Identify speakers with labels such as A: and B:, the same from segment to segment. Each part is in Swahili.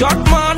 A: Short man.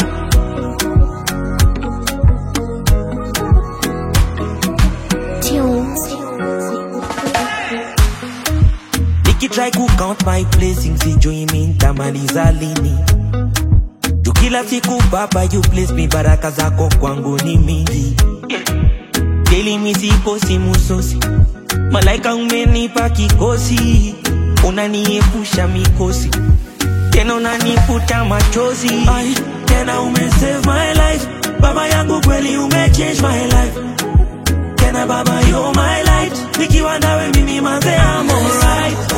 A: Nikitry ku count my blessings, sijui mi nitamaliza lini. Tu kila siku baba, you bless me, baraka zako kwangu ni mingi. Daily mi sikosi musosi, malaika umenipa kikosi, unaniepusha mikosi, tena unanifuta machozi. Ai, tena umesave my life, baba yangu kweli umechange my life. Tena baba you're my light, nikiwa nawe mimi manze I'm alright.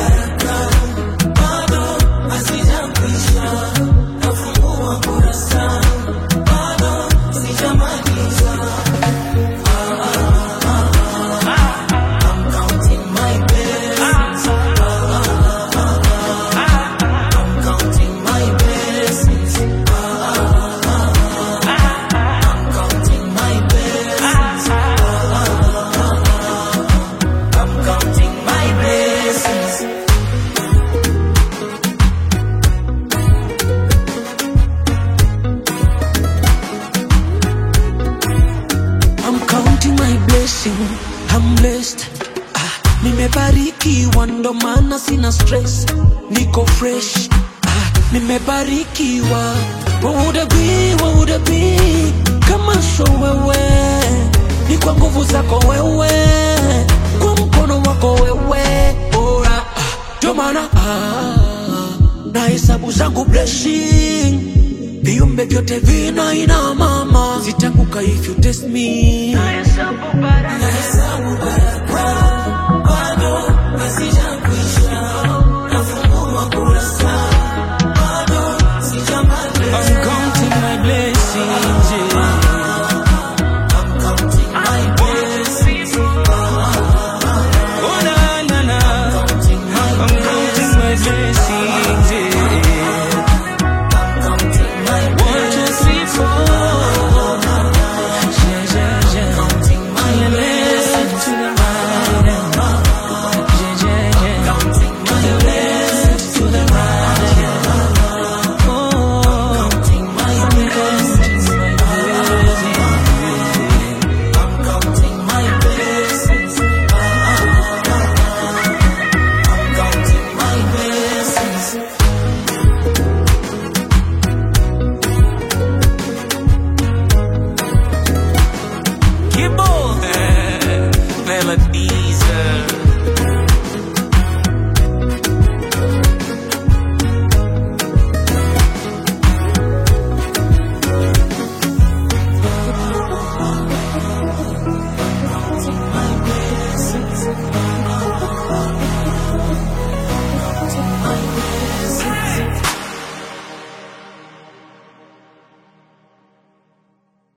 A: I'm counting my blessing, I'm blessed. Ah, nimebarikiwa ndo maana sina stress, niko fresh. Ah, nimebarikiwa. What would it be, what would it be? Kama sio wewe, ni kwa nguvu zako wewe, kwa mkono wako wewe. Ora, ah, ndo maana ah, na hesabu zangu blessing viumbe vyote vina ina mama sitanguka if you test me I'm counting my blessings, yeah. Oh, na, na, na. I'm counting my blessings, yeah. One, two, three, four. Yeah, yeah, yeah. Yeah, listen to the right and- Yeah, yeah, yeah. Yeah, listen to the right and- Oh, I'm counting my blessings. Kibble. Melody.